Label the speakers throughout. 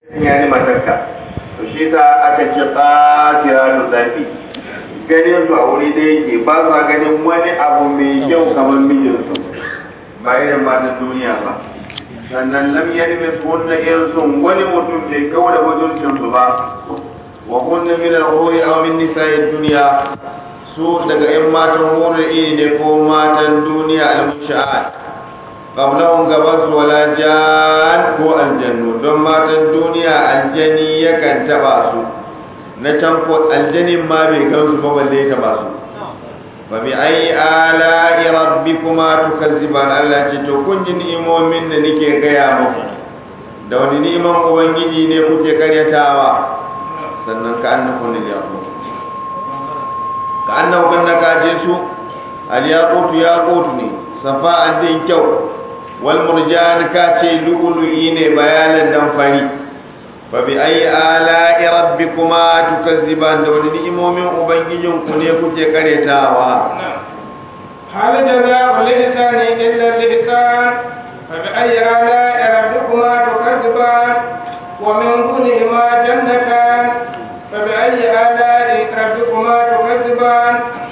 Speaker 1: ya ni matarka to shi ta aka ce tsakira da zafi ganin su a wuri da yake ba sa ganin wani abu mai kyau kamar mijinsu ba irin matan duniya ba sannan lam yalmi kunna irsun wani mutum bai kawo da mutuncin su ba wa kunna min al-huri aw min nisa'i dunya su daga yan matan huri ne ko matan duniya al-musha'at qablahum gabas wala jan ko aljannu don matan duniya aljani yakan taba su na can ko aljanin ma bai gansu ba balle ta ba su fa bi ayi ala rabbikuma tukazziban Allah ce to kun ji ni'imomin da nake gaya muku da wani ni'iman ubangiji ne kuke karyatawa sannan ka annahu ne yaqut ka annahu kan ka je su al yaqut yaqut ne safa'an din kyau wal murjan ka ce lu'lu'i ne bayanan dan fari fa bi ayi ala rabbikuma tukazziban da wani ni'imomin ubangijin ku ne kuke karetawa
Speaker 2: hal jazaa'u lihsani illa lihsan fa bi ayi ala rabbikuma tukazziban wa min kunihima jannatan fa bi ayi ala rabbikuma tukazziban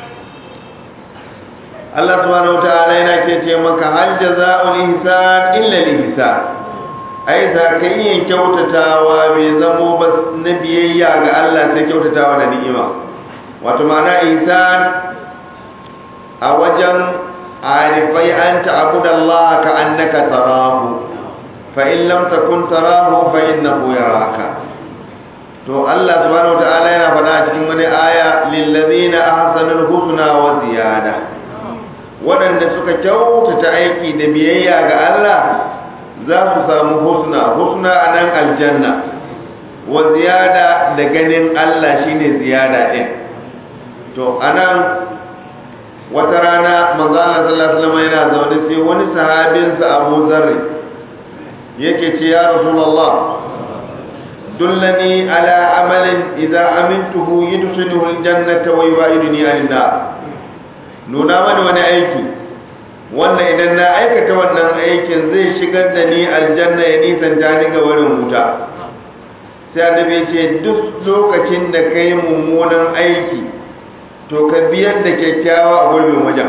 Speaker 1: Allah subhanahu wataala yana ke ce maka hal jazaa'ul ihsan illa ihsan ai za ka iya kyautatawa bai zamo ba na biyayya ga Allah sai kyautatawa da ni'ima wato ma'ana ihsan a wajen arifai an ta'budu Allah ka annaka tarahu fa in lam takun tarahu fa innahu yaraka to Allah subhanahu wataala yana faɗa a cikin wani aya lil ladina ahsanul husna wa ziyada waɗanda suka kyautata aiki da biyayya ga Allah za su samu husna husna a nan aljanna wa ziyada da ganin Allah shine ziyada ɗin to a nan wata rana manzo Allah sallallahu alaihi wasallam yana zaune sai wani sahabinsa Abu Zarri yake ce ya Rasulullah dullani ala amalin idza amintuhu yudkhiluhu aljannata wa yubaiduni anin nar nuna mani wani aiki wanda idan na aikata wannan aikin zai shigar da ni aljanna ya nisanta ni ga wurin wuta sai annabi ce duk lokacin da kai mummunan aiki to ka biyar da kyakkyawa a gurbin wajen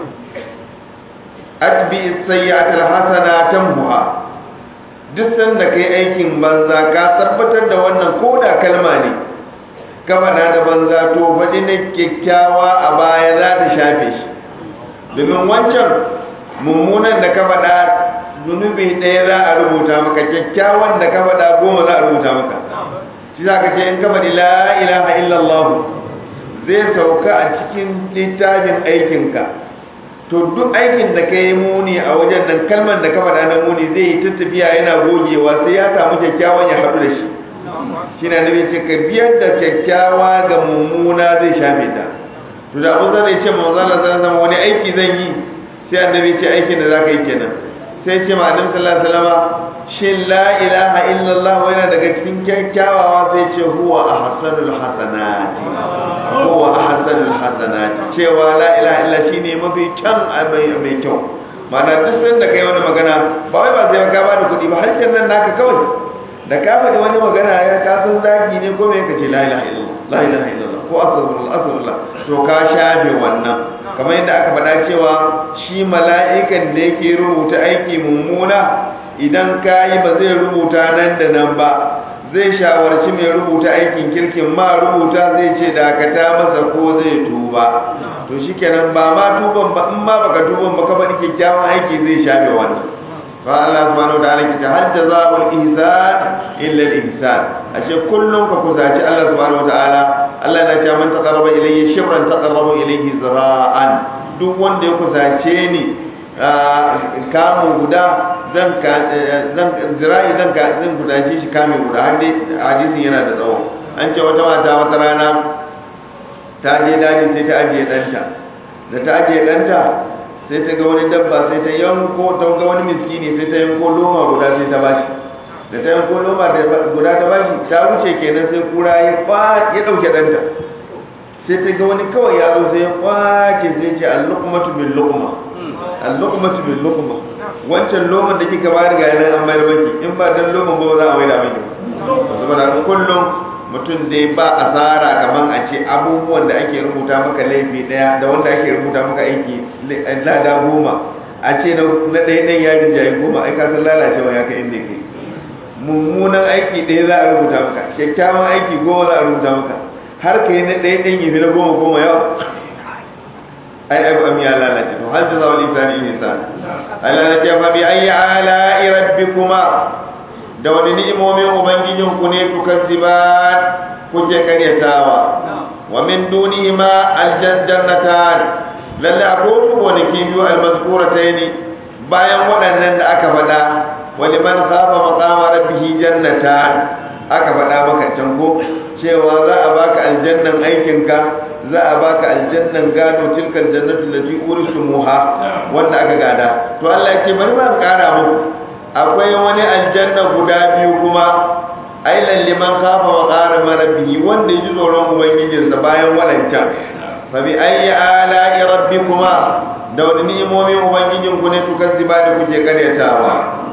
Speaker 1: atbi sayyi'atul hasana tamhuha duk sanda kai aikin banza ka tabbatar da wannan koda kalma ne ka faɗa da banza to faɗi na kyakkyawa a baya za ta shafe shi domin wancan mummunan da ka faɗa zunubi ɗaya za a rubuta maka kyakkyawan da ka faɗa goma za a rubuta maka shi za ka ce in ka faɗi la ilaha illallah zai sauka a cikin littafin aikinka to duk aikin da ka yi muni a wajen nan kalmar da ka faɗa na muni zai yi ta tafiya yana gogewa sai ya samu kyakkyawan ya haɗu da shi shi na nabi ce ka biyar da kyakkyawa ga mummuna zai shafe ta to da abu zai ce manzo Allah sallallahu alaihi wani aiki zan yi sai annabi ce aikin da zaka yi kenan sai ce ma annabi sallallahu alaihi wasallam shin la ilaha illallah yana daga cikin kyakkyawawa sai ce huwa ahsanul hasanati huwa ahsanul hasanati cewa la ilaha illa shine mafi kyan mai kyau ma'ana duk sanda kai wani magana ba wai ba sai ka ba da kuɗi ba har nan naka kawai da ka faɗi wani magana ya ka san zagi ne ko me ka ce la ilaha illallah la ilaha illallah ko astaghfirullah astaghfirullah to ka shafe wannan kamar yadda aka faɗa cewa shi mala'ikan da yake rubuta aiki mummuna idan ka yi ba zai rubuta nan da nan ba zai shawarci mai rubuta aikin kirkin ma rubuta zai ce dakata masa ko zai tuba to shikenan ba ma tuban ba in ma baka tuban ba ka faɗi kyakkyawan aiki zai shafe wannan فالله سبحانه وتعالى كتا هل جزاء الإحسان إلا الإحسان أشياء كلهم كفزاتي الله سبحانه وتعالى الله نجا من تقرب إليه شبرا تقرب إليه زراعا duk wanda ya kusace ni kamun guda zan zira'i zan zan kusace shi kamun guda har dai hadisin yana da tsawo an ce wata mata wata rana ta je daji sai ta ajiye ɗanta da ta ajiye ɗanta sai ta ga wani dabba sai ta yanko ta ga wani miskini sai ta yanko loma guda sai ta bashi da ta yanko loma guda ta bashi ta wuce kenan sai kura ya kwa ya dauke danta sai ta ga wani kawai ya zo sai ya kwace sai ce al-luqmatu bil luqma al-luqmatu bil luqma wancan loman da kika bayar ga yanan an bayar maki in ba dan loman ba za a mai da maki mutum dai ba asara kaman a ce abubuwan da ake rubuta maka laifi daya da wanda ake rubuta maka aiki lada goma a ce na ɗaya ɗan yarin jayi goma ai kasan lalacewa ya kai inda ke mummunan aiki ɗaya za a rubuta maka kyakkyawan aiki goma za a rubuta maka har ka yi na ɗaya ɗan yi na goma goma yawa ai ai am ya lalace to hal jazawul insani ihsan Allah ya ce fa bi ayyi ala'i rabbikuma da wani ni'imomin ubangijin ku ne tukazziban kuke karyatawa wa min dunihima aljannatan lalle akwai gonaki biyu almazkurataini bayan waɗannan da aka faɗa wa liman khafa maqama rabbih jannatan aka faɗa maka can ko cewa za a baka aljannan aikinka za a baka aljannan gado tilkal jannatu lati urisumuha wanda aka gada to Allah ya ce bari ma kara muku akwai wani aljanna guda biyu kuma ailan liman khafa wa qara rabbihi wanda yaji tsoron ubangijinsa bayan wadancan fa bi ayyi ala'i rabbikuma da wani ni'imomin ubangijin ku ne tukazziba da kuke karyatawa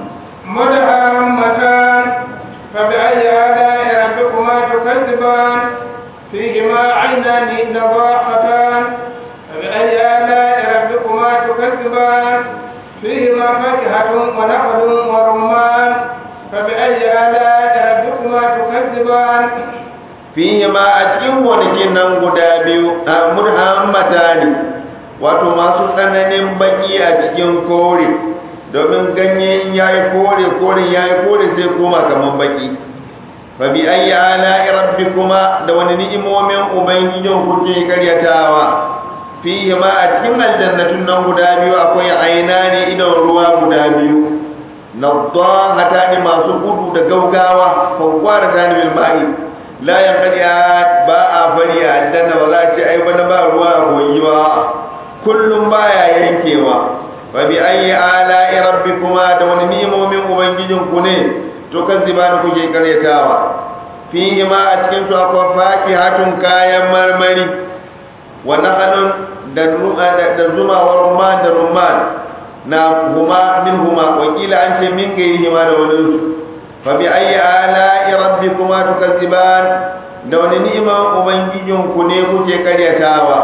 Speaker 2: مدهامتان فبأي آلاء ربكما تكذبان فيهما عينان نضاختان فبأي آلاء ربكما تكذبان فيهما فاكهة ونخل ورمان فبأي آلاء ربكما تكذبان
Speaker 1: فيهما أتكين ونكين guda biyu a murhammata ne wato masu tsananin baki a cikin kore domin ganye in yayi kore kore yayi kore sai koma kaman baki fa bi ayyi ala'i rabbikuma da wani ni'imomin ubangijin kuke karyatawa fihi ma a cikin aljannatun nan guda biyu akwai aina ne idan ruwa guda biyu nadhahata ne masu gudu da gaugawa fawwara ta ne bil ma'i la yanqadiya ba a fari a aljanna ba za a ce ai bana ba ruwa a koyi ba kullum baya yankewa fa bi ayyi ala'i rabbikuma da wani ni'imomin ubangijin ku ne to kan zibani kuke karyatawa fihi ma a cikin su akwai fakihatun kayan marmari wa nahalun da da zuma wa rumman da rumman na huma min huma wakila an ce min gairi hima da wani su fa bi ayyi ala'i rabbikuma tukazziban da wani ni'imar ubangijin ku ne kuke karyatawa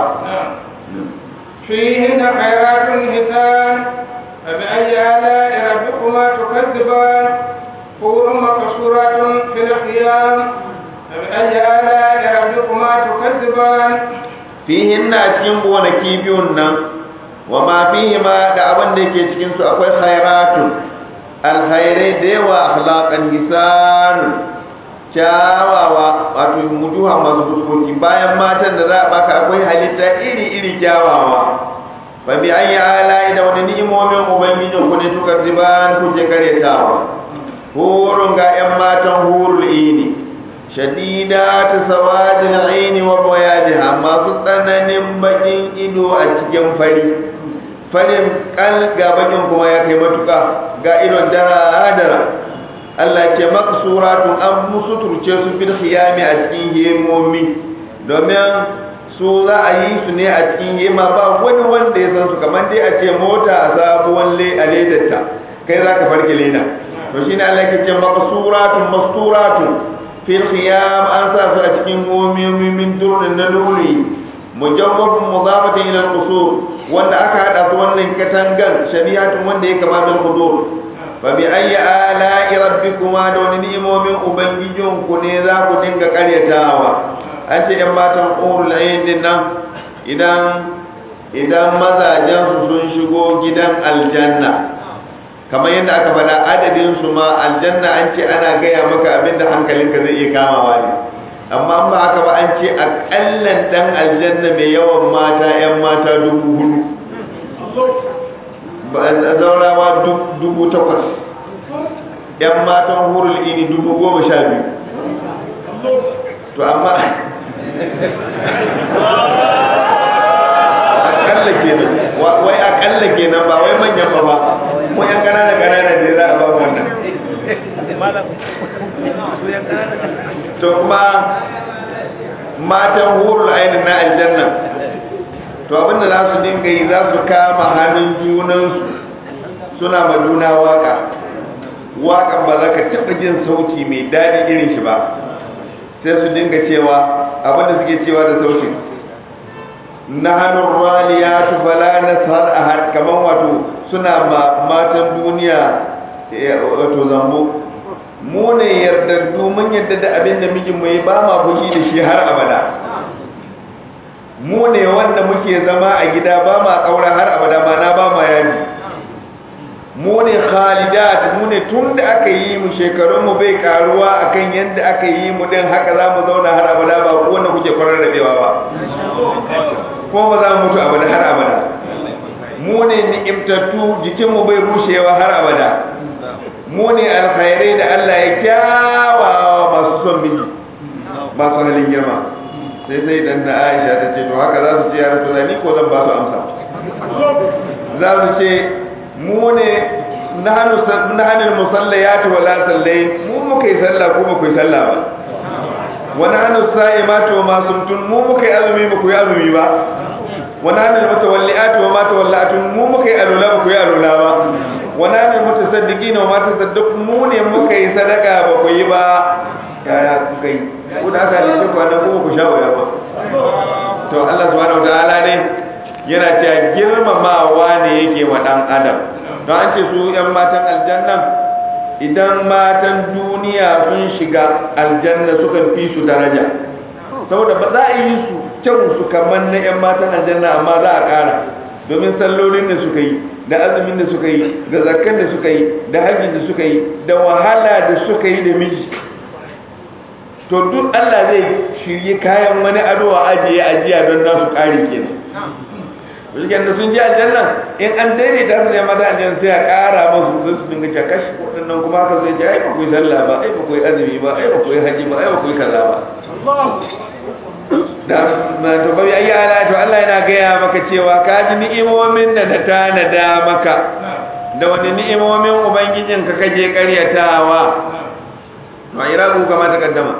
Speaker 2: فيهن خيرات حسان فبأي آلاء ربكما تكذبان حور مقصورات في الخيام فبأي آلاء ربكما تكذبان
Speaker 1: fihin na cikin gonaki biyun nan wa ma fihi ma da abin da yake cikin su akwai khairatun alkhairai da yawa akhlaqan hisan kyawawa wato mujuha masu fuskoki bayan matan da za a baka akwai halitta iri iri kyawawa fa bi ayi ala'i da wani ni'imomin ubangijin ku ne tukar ziban kuke karetawa hurun ga yan matan hurul ini shadidatu sawadil aini wa bayadiha masu tsananin bakin ido a cikin fari farin kal ga bakin kuma ya kai matuka ga idon dara dara Allah ce maksuratun an musu turce su fil khiyami a cikin hemomi domin su za a yi su ne a cikin hema ba wani wanda ya san su kamar dai a ce mota a sabuwan le a ledarta kai za ka farke leda to shine Allah ke ce maksuratun masturatun fil khiyam an sa su a cikin gomiyomi min durin na luri mujawwabun mudafatin ila al-qusur wanda aka hada su wannan katangan shabihatun wanda ya kama bil qudur fa bi ayyi ala'i rabbikuma da wani ni'imomin ubangijin ku ne za ku dinga karyatawa an ce yan matan urul ayn din nan idan idan mazajen su sun shigo gidan aljanna kamar yadda aka faɗa adadin su ma aljanna an ce ana gaya maka abin da hankalinka zai iya kamawa ne amma ba haka ba an ce akallan dan aljanna mai yawan mata yan mata dubu hudu zaurawa dubu takwas yan matan hurul ini dubu goma sha biyu to amma akalla kenan wai akalla kenan ba wai manyan ba ba mu yan kanana kanana ne za a ba wannan to kuma matan hurul ainin na aljanna to abinda za su dinga yi za su kama hannun junansu suna ma juna waka wakan ba za ka taɓa jin sauti mai daɗi irin shi ba sai su dinga cewa abinda suke cewa da sautin na hannun raliya tufala na sahar a har kamar wato suna matan duniya wato zambo mu ne yardaddu mun yadda da abin da mijin mai ba ma fushi da shi har abada mu ne wanda muke zama a gida ba ma kaura har abada ma na ba ma yaji mu ne khalidat mu ne tun da aka yi mu shekarun mu bai karuwa akan yadda aka yi mu din haka za mu zauna har abada ba ko wanda kuke kwarar rabewa ba ko ba za mu mutu abada har abada mu ne ni'imtattu jikin mu bai rushewa har abada mu ne alkhairai da Allah ya kyawawa masu son miji masu halin girma sai sai dan da Aisha ta ce to haka za su ce ya rasu ni ko zan ba su amsa za su ce mu ne nahanin musallayati wala sallai mu muka yi sallah ko ba ku yi sallah ba wani hannun sa'imati wa masumtun mu muka yi azumi ba ku yi azumi ba wani hannun mutawalli'ati wa matawallatun mu muka yi alula ba ku yi alula ba wani hannun mutasaddiki na mata sadduk mu ne muka yi sadaka ba ku yi ba yaya kuka yi ku da aka halice ku annan kuma ku sha wuya ba to Allah subhanahu wataala ne yana cewa girmamawa ne yake wa dan adam don an ce su yan matan aljanna idan matan duniya sun shiga aljanna sukan fi su daraja saboda ba za a yi su kyau su kamar na yan matan aljanna amma za a ƙara domin sallolin da suka yi da azumin da suka yi da zakkan da suka yi da hajjin da suka yi da wahala da suka yi da miji to duk Allah zai shirye kayan wani ado a ajiye ajiya don nasu ƙari kenan Wajen da sun ji aljanna in an daidaita su ne mata aljanna sai a ƙara masu sai su dinga cewa kashi waɗannan kuma haka zai ce ai ba ku yi sallah ba ai ba ku yi azumi ba ai ba ku yi haji ba ai ba ku yi kaza ba da to bai ayi ala to Allah yana gaya maka cewa ka ji ni'imomin da na tanada maka da wani ni'imomin ubangijin ka kaje karyatawa to irabu kama ta kaddama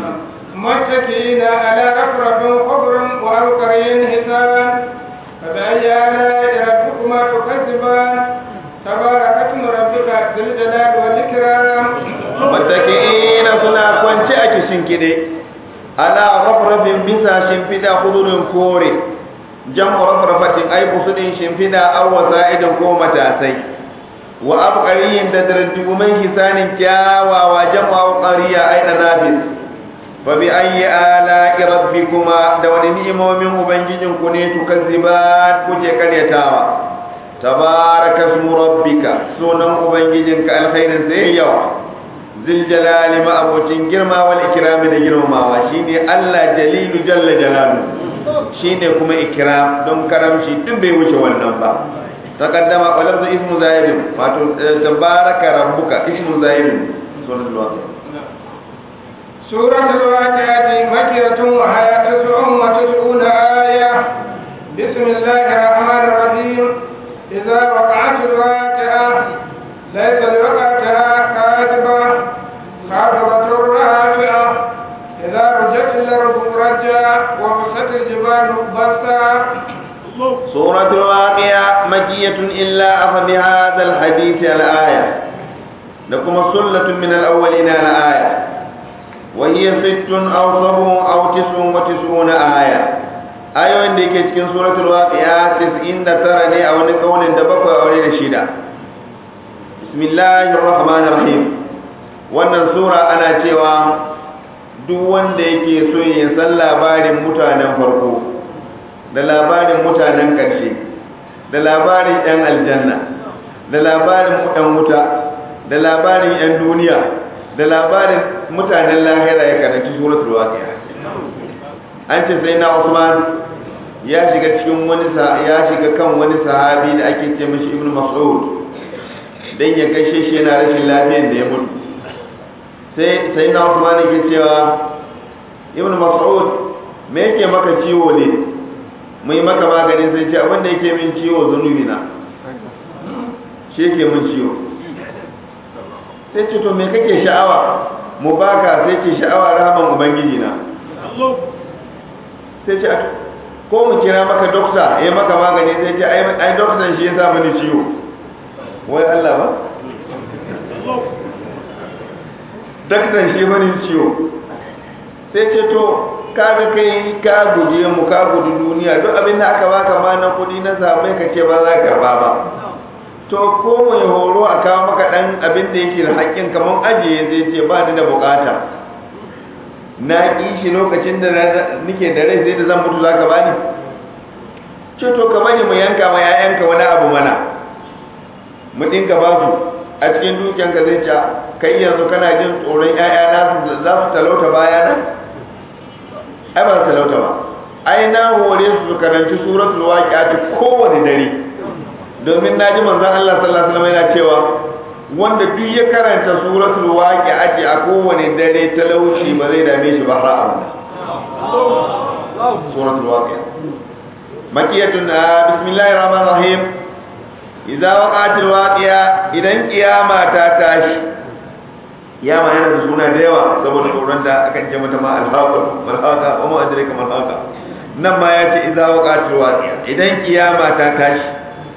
Speaker 2: متكئين على رفرف خضر وأبقرين حسان فبأي آلاء ربكما تكذبان تبارك اسم ربك ذي الجلال والإكرام
Speaker 1: متكئين suna kwance a kishin kide ala rafrafin bisa shimfida kudurin kore jam'u rafrafatin ai busudin shimfida aw wasa'idin ko matasai wa abqariyin da darduguman hisanin kyawawa jam'u abqariya ai nafis fa bi ayyi ala'i rabbikuma da wani ni'imomin ubangijin ku ne tukazziban kuke karyatawa tabaraka ismu rabbika sunan ubangijinka alkhairin sai yawa zil jalali ma abocin girma wal ikrami da girmamawa shine Allah jalilu jalla jalalu shine kuma ikram don karamci duk bai wuce wannan ba taqaddama walafzu ismu zaid wato tabaraka rabbuka ismu zaid sallallahu
Speaker 2: سورة الواقعة مكية وهي تسع وتسعون آية بسم الله الرحمن الرحيم إذا وقعت الواقعة ليس لوقعتها كاذبة خافضة رافعة إذا رجت الأرض رجا وبست الجبال بسا
Speaker 1: سورة الواقعة مكية إلا أخذ بهذا الحديث الآية لكم سلة من الأولين الآية وهي ست أو سبع أو تسع وتسعون آية ayoyin da yake cikin suratul waqi'a 99 ne a wani kaulin da bakwai a wani shida bismillahir rahmanir rahim wannan sura ana cewa duk wanda yake so ya san labarin mutanen farko da labarin mutanen ƙarshe da labarin 'yan aljanna da labarin 'yan wuta da labarin 'yan duniya da labarin mutanen lahira ya karanci suratul waqi'a an ce sai na Usman ya shiga cikin wani ya shiga kan wani sahabi da ake ce mishi Ibn Mas'ud dan ya gaishe shi yana rashin lafiyar da ya mutu sai sai na Usman yake cewa Ibn Mas'ud me yake maka ciwo ne mai maka magani sai ce abin da yake min ciwo zunubi na shi yake min ciwo sai ce to me kake sha'awa mu baka sai ce sha'awa rahaman ubangiji na sai ce ko mu kira maka dokta ya maka magani sai ce ai doktan shi ya sa mani ciwo wai Allah ba doktan shi mani ciwo sai ce to kaga kai ka guje mu ka gudu duniya duk abin da aka baka ma na kudi na sabai ka ce ba za ka ba ba to ko mai horo a kawo maka dan abin da yake da haƙƙin kamar ajiye zai ce ba ni da bukata na ƙi shi lokacin da nake da rai sai da zan mutu za ka bani ce to ka bari mu yanka ma yayanka wani abu mana mu dinka ba su a cikin dukiyanka zai ce kai yanzu kana jin tsoron ƴaƴana su za su talauta bayana ai ba su talauta ba ai na hore su su karanci suratul waqi'ati kowane dare domin naji manzon Allah sallallahu alaihi wasallam yana cewa wanda duk ya karanta suratul waqi'ati a kowane dare talauci ba zai dame shi ba har abada suratul waqi'a makiyatun bismillahir rahmanir rahim idza waqa'atil waqi'a idan kiyama ta tashi kiyama yana da suna da yawa saboda tsoron da akan ce mata ma alhaqa malhaqa wa ma adraka malhaqa nan ma yace idza waqa'atil waqi'a idan kiyama ta tashi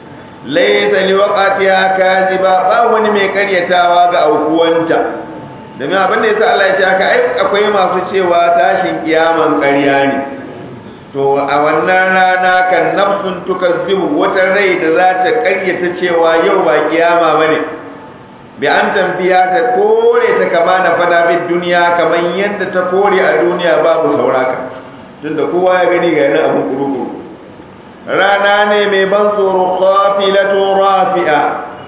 Speaker 1: laysa liwaqatiha kaziba ba wani mai karyatawa ga aukuwanta domin abin da yasa Allah ya ce haka ai akwai masu cewa tashin kiyaman ƙarya ne to a wannan rana kan nafsun tukazzibu wata rai da za ta karyata cewa yau ba kiyama bane bi an tambiya ta kore ta kama na fada bin duniya kamar yadda ta kore a duniya babu sauraka tunda kowa ya gani ga yana abun kurukuru rana ne mai ban tsoro khafilatu rafi'a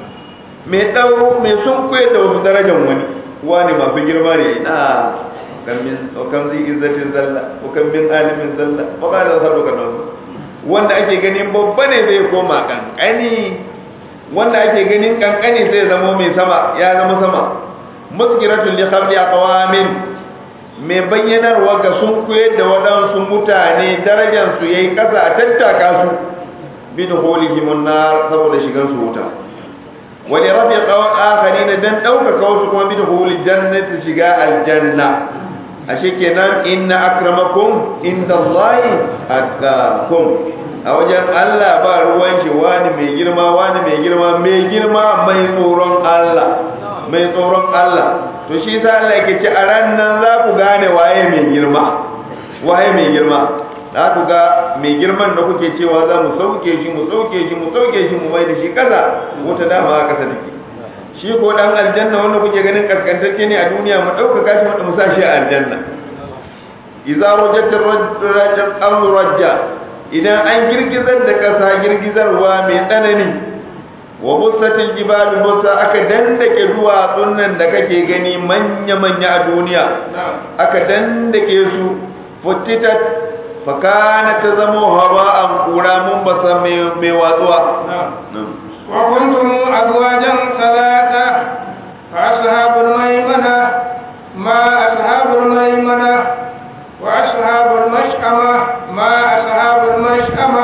Speaker 1: mai dauro mai sunkuye da wasu darajar wani wani masu girma ne ina kan min kan zai izzatin zalla ko kan min alimin zalla ko ba da sadu kan wanda ake ganin babba ne zai koma kankani wanda ake ganin kankani zai zama mai sama ya zama sama muskiratul li khabli aqwamin mai bayyanarwa ga sun koyar da waɗansu mutane darajar su yayi kasa a tattaka su bi dukhulihim nar saboda shigan su wuta wani rafi tsawon akari na don ɗaukaka wasu kuma bi da huli jannati shiga aljanna a kenan inna akramakum inda Allahi atqakum a wajen Allah ba ruwan shi wani mai girma wani mai girma mai girma mai tsoron Allah mai tsoron Allah to shi sa Allah yake ce a ran nan za ku gane waye mai girma waye mai girma za ku ga mai girman da kuke cewa za mu sauke shi mu sauke shi mu sauke shi mu mai da shi kasa wata dama a kasa take shi ko dan aljanna wanda kuke ganin kaskantacce ne a duniya mu ɗaukaka shi mu sa shi a aljanna idza rajat rajat amru rajja idan an girgizar da kasa girgizarwa mai tsanani wa bussatil jibalu bussa aka dandake duwatsun nan da kake gani manya manya a duniya aka dandake su futtitat fakana ta zamo haba'an kura mun basa mai watsuwa
Speaker 2: وكنتم أزواجا ثلاثة فأصحاب الميمنة ما أصحاب الميمنة وأصحاب المشأمة ما أصحاب المشأمة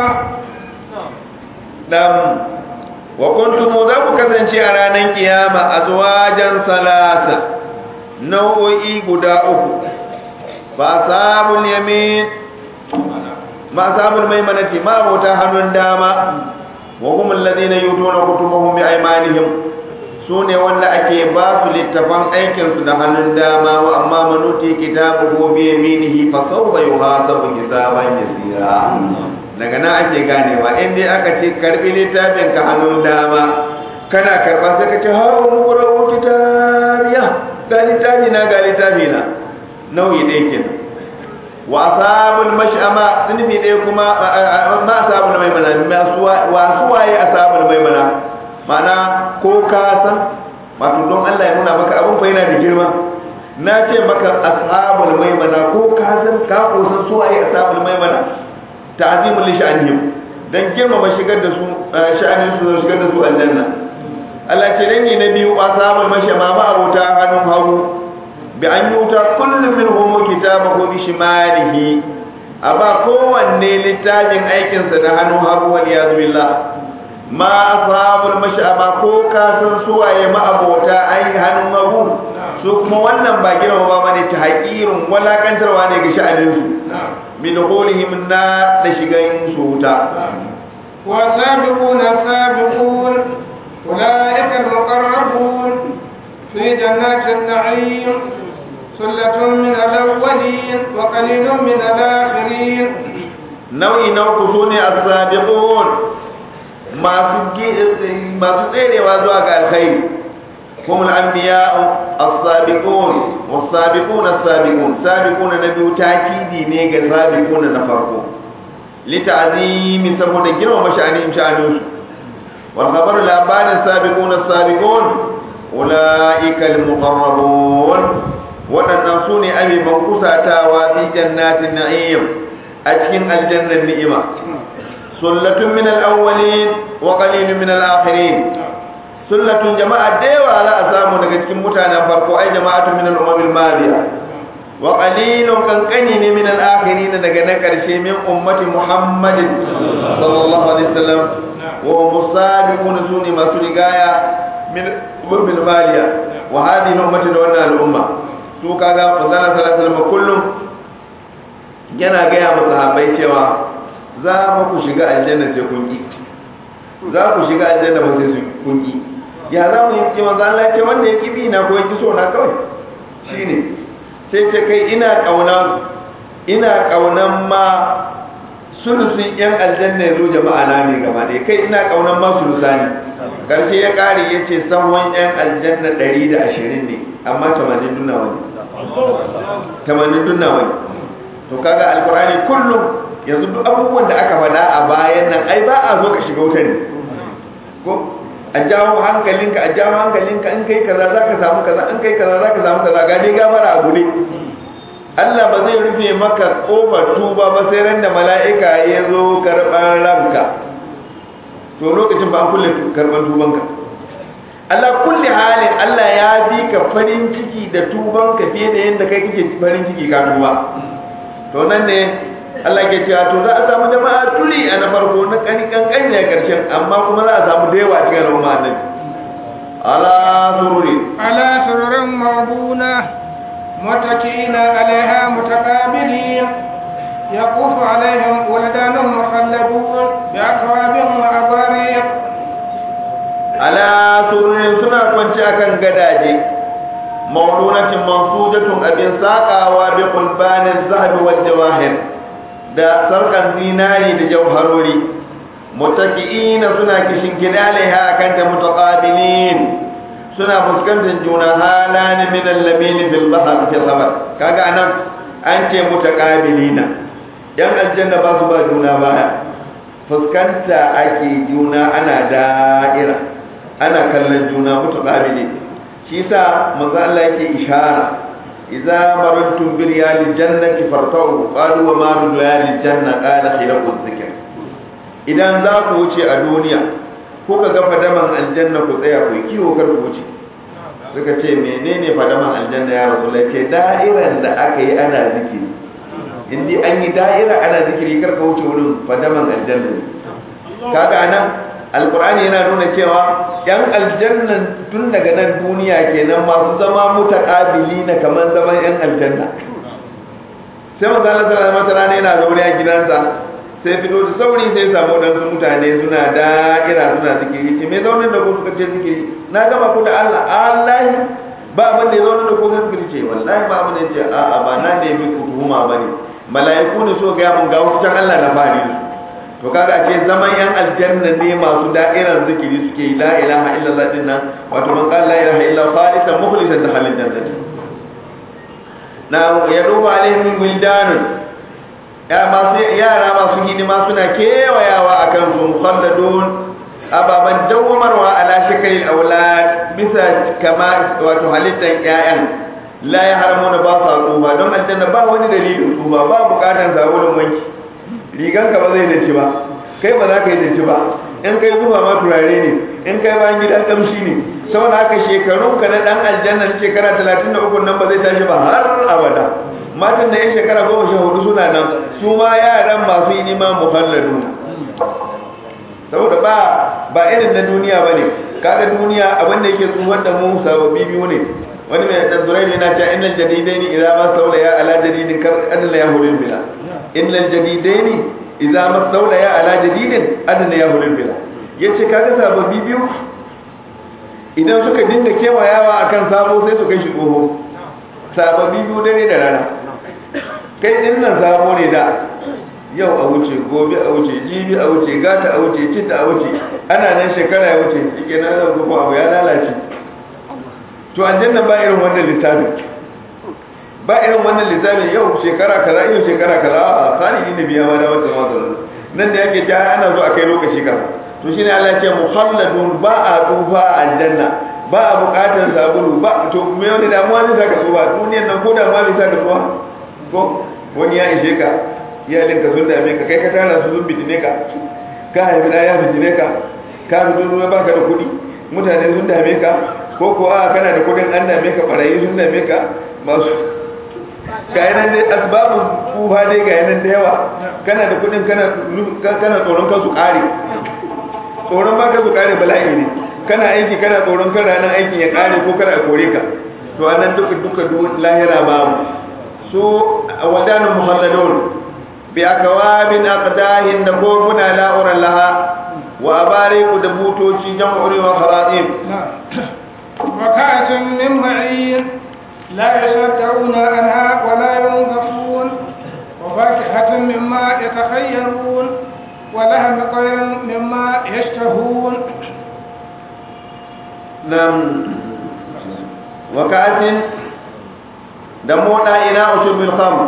Speaker 1: دم وكنتم ذا kasance a ranar kiyama azwajan salasa nau'o'i guda uku fa sabul yamin ma sabul maimanati ma bauta hannun dama wa hum alladhina yutuna kutubahum bi aymanihim sune wanda ake ba su littafan aikin su da hannun dama wa amma manuti kitabuhu bi yaminihi fa sawfa yuhasabu hisaban yasira daga nan ake ganewa in dai aka ce karbi littafin ka hannun dama kana karba sai ka ce ha mu qura'u kitabiya ga littafi na ga littafi na nauyi ɗaya kenan wa asabul mash'ama sunfi ɗaya kuma ma asabul maimana wa suwaye asabul maimana mana ko ka san wato don Allah ya nuna maka abin fa yana da girma na ce maka ashabul maimana ko ka san ka ko san suwaye ashabul maimana ta'zimul li sha'anihim dan girmama shigar da su sha'anin su shigar da su aljanna Allah ce dangi na biyu ashabul mash'ama ma abota hannun hagu bi an yuta kullum min homo kitabahu bi shimalihi a ba kowanne littafin aikinsa da hannun hagu wani ya billah ma ashabul mash'ama ko ka san suwaye ma abota ai hannun hagu su kuma wannan ba girma ba bane ta haƙirin walakantarwa ne ga sha'anin su min qulihim na da shigan su wuta
Speaker 2: والسابقون السابقون أولئك المقربون في جنات النعيم ثلة من الأولين الأولين وقليل من الآخرين
Speaker 1: nau'i na uku su ne as-sabiqun masu masu tserewa zuwa ga alkhairi هم الأنبياء السابقون والسابقون السابقون سابقون نبي تاكيدي نيجا سابقون نفرقون لتعظيم سبون جنو مشانهم شانوس والخبر الأبان السابقون السابقون أولئك المقربون وننصون أبي منقصة في جنات النعيم أتكن الجنة النئمة سلة من الأولين وقليل من الآخرين sullatun jama'a da yawa za a samu daga cikin mutanen farko ai jama'atu min al-umam al-madiya wa qalilun kankani ne min al-akhirin daga na karshe min ummati muhammadin sallallahu alaihi wasallam wa musabiquna suni masu rigaya min umam al-madiya wa hadhihi ummati da wannan al-umma su kaga manzon sallallahu alaihi wasallam kullum yana ga ya musahabai cewa za mu ku shiga aljanna sai kun ki za ku shiga aljanna ba sai kun ki ya za mu yi manzo Allah ce wanda ya kibi na ko ya so na kawai shine sai ce kai ina kauna ina kaunan ma sulusun yan aljanna yazo jama'a na ne gaba dai kai ina kaunan ma sulusani karshe ya kare yace sahwan yan aljanna 120 ne amma 80 dunna wani 80 dunna wani to kaga alqur'ani kullum yanzu duk abubuwan da aka faɗa a bayan nan ai ba a zo ka shiga wuta ne ko a jawo hankalinka a jawo hankalinka in kai kaza zaka samu kaza in kai kaza zaka samu kaza ga dai gafara a gure Allah ba zai rufe maka kofar tuba ba sai ran da mala'ika ya zo karban ranka to lokacin ba an kulle karban tubanka Allah kulli halin Allah ya bi ka farin ciki da tubanka fiye da yadda kai kake farin ciki ka tuba to nan ne Allah ke cewa to za a samu jama'a tuli a na farko na kani kankan ne karshen amma kuma za a samu da yawa cikin al'umma annabi ala sururi
Speaker 2: على سرر موضونة متكئين عليها متقابلين يطوف عليهم ولدان مخلدون بأكواب وأباريق
Speaker 1: ala sururin suna kwanci akan gadaje maudunatin mansudatun abin sakawa bi qulbanin zahabi wal jawahir da sarkan zinari da jauharori mutaki'ina suna kishin kidalaiha akan ta mutaqabilin suna fuskantar juna halani min al-lamin fil bahr fi sabar kaga anan an ce mutaqabilina yan aljanna ba su ba juna baya fuskanta ake juna ana da'ira ana kallon juna mutaqabili shi yasa manzo Allah yake ishara idza marantum bil yalil jannati fartau qalu wa ma bil yalil janna qala khiraqu dhikr idan za ku wuce a duniya kuka ga fadaman aljanna ku tsaya ku kiwo kar ku wuce suka ce menene fadaman aljanna ya rasulullahi ce da'iran da aka yi ana zikiri indi an yi da'ira ana zikiri kar ka wuce wurin fadaman aljanna kaga anan alkur'ani yana nuna cewa yan aljannan tun daga nan duniya kenan masu zama mutaqabili na kaman zaman yan aljanna sai manzo Allah sallallahu alaihi wasallam yana zaune a gidansa sai fito da sauri sai samu dan mutane suna da'ira suna zikiri ce me zaune da ku suka ce zikiri na gama ku da Allah Allah ba abin da ya zaune da ku zikiri ce wallahi ba abin da ya ce a'a ba na ne mi ku tuhuma bane mala'iku ne so ga mun ga wutan Allah na fari to kaga ce zaman yan aljanna ne masu da'irar zikiri suke yi la ilaha illallah din nan wato man qala la ilaha illa khalisan mukhlisan da halin jannati na ya duba alaihim wildan ya masu yara masu hidima suna kewayawa akan su mukhalladun ababan dawwamarwa ala shakalil aulad bisa kama wato halittan ƴaƴan la ya haramuna ba sa tsufa don aljanna ba wani dalilin tsufa ba bukatan sabulun wanki riganka ba zai dace ba kai ba za ka yi dace ba in kai zuba ma turare ne in kai bayan gidan kamshi ne saboda haka shekarun ka na dan aljanna shekara 33 nan ba zai tashi ba har abada matan da yan shekara goma sha hudu suna nan su ma yaran masu yi nima muhalladu saboda ba ba irin na duniya ba ne kaga duniya abin da yake tsuwar da mu sababbi biyu ne wani mai tsazurai ne na cewa innal jadidaini idza ma saulaya ala jadidin kar adla yahulil bila innal jadidaini idza masawla ya ala jadidin adna ya hulul bila yace kaga sababbi biyu idan suka dinga kewayawa akan sabo sai su kai shi tsoho sababbi biyu dare da rana kai din nan sabo ne da yau a wuce gobe a wuce jibi a wuce gata a wuce cinta a wuce ana nan shekara ya wuce shike na zan kuma abu ya lalace to aljanna ba irin wannan lissafin ba irin wannan lissafin yau shekara kaza yau shekara kaza a sani ne biya ma da wata wata nan da yake ja ana zo a kai lokaci kaza to shine Allah ya ce muhalladun ba a tufa a aljanna ba a bukatar sabulu ba to me wani damuwa ne zaka tsufa duniyar nan ko da ma bai saka tsufa ko wani ya ishe ka iyalinka sun dame ka kai ka tara su sun bitine ka ka haifi da ya bitine ka ka fito ruwa baka da kuɗi mutane sun dame ka ko ko a kana da kuɗin an dame ka barayi sun dame ka masu ga yanan dai asbabun tsufa dai ga yanan da yawa kana da kuɗin kana tsoron kansu ƙare tsoron baka su ƙare bala'i ne kana aiki kana tsoron kan ranar aikin ya ƙare ko kada a kore ka to anan duka duka lahira babu su wadanin muhalladun bi akawabin aqdahin da kofuna la'uran laha wa abariku da butoci jam'uri wa kharatim
Speaker 2: wa ka'atin min ma'in la yasaddauna anha wa la yunzafun wa fakihatin mimma yatakhayyarun wa lahmi qayrin mimma yashtahun
Speaker 1: nam wa ka'atin da moda ina usubil khamr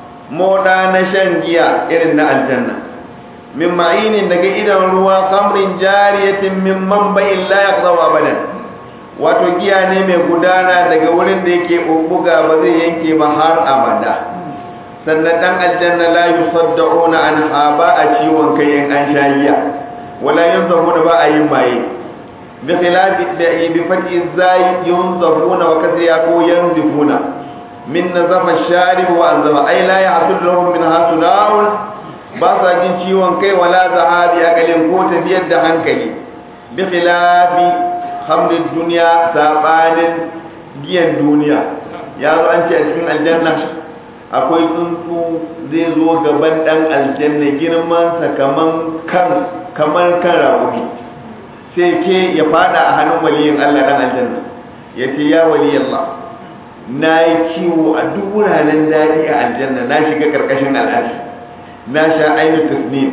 Speaker 1: moda na shan giya irin na aljanna min ma'inin daga idan ruwa kamrin jariyatin min manba'in la yaqdaw abadan wato giya ne mai gudana daga wurin da yake bubbuga ba zai yanke ba har abada sannan dan aljanna la yusaddauna an haba a ciwon kai in an sha giya wala yunzahuna ba a yin maye bi khilafi da bi fati zai yunzahuna wa kasriya ko yanzifuna min nazafa sharib wa anzama ai la yahsul lahum min hasuna'un ba sa jin ciwon kai wala zahabi akalin ko tafiyar da hankali bi khilafi hamdin duniya sabanin giyan duniya ya zo an ce a cikin aljanna akwai tsuntsu zai zo gaban dan aljanna girman sa kaman kan kaman kan raƙumi sai ke ya fada a hannun waliyin Allah dan aljanna yace ya waliyallah na yi kiwo a duk wuraren daɗi a aljanna na shiga ƙarƙashin al'arshi na sha ainihin tasnim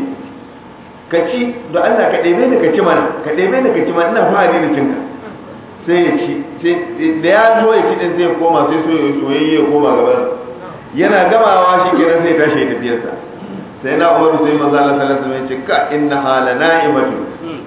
Speaker 1: ka ci da Allah ka ɗebe da ka ci mana ka ɗebe da ka ci mana ina fahari da cinka sai ya ci da ya zo ya ci ɗin zai koma sai so ya soyayya ya koma gaban yana gamawa shi kenan sai tashi ya tafiyarsa sai na umaru sai maza Allah sallallahu alaihi wasallam ya ce ka inna hala na'imatu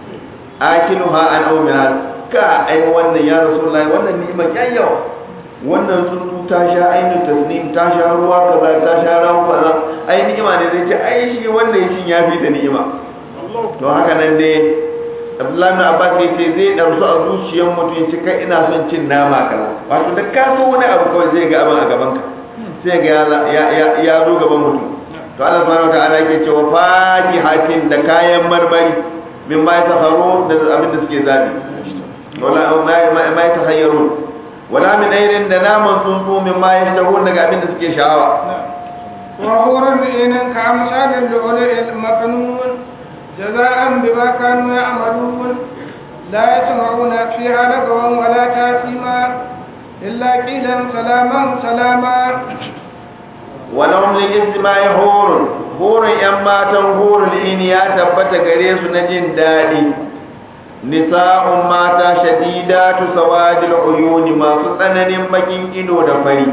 Speaker 1: akiluha an awmiha ka ai wannan ya rasulullahi wannan ni'ima kyakkyawa wannan tsuntsu ta sha ainihin tasnim ta sha ruwa kaza ta sha rawu kaza ai ni'ima ne zai ce ai shi wanda ya cin ya fi da ni'ima to haka nan dai Abdullahi bin Abbas ya ce zai darsu a zuciyar mutum ya ce kai ina son cin nama kaza wato da ka so wani abu kawai zai ga abin a gaban ka sai ga ya ya ya zo gaban mutum to Allah subhanahu wataala yake cewa fakihatin da kayan marmari min ma yatakharu da abin da suke zabi wala ma ma yatahayyarun wala min airin da naman tsuntsu min ma yashtahun daga abin da suke sha'awa
Speaker 2: wa huran inin ka amsalin lu'lu'il maknun jaza'an bima kanu ya'malun la yasma'una fiha lagawan wala tasima illa qilan salaman salama
Speaker 1: walahum lil isma'i hurun hurun yan matan hurul ini ya tabbata gare su na jin daɗi nisa'un mata shadidatu sawadil uyuni masu tsananin bakin ido da fari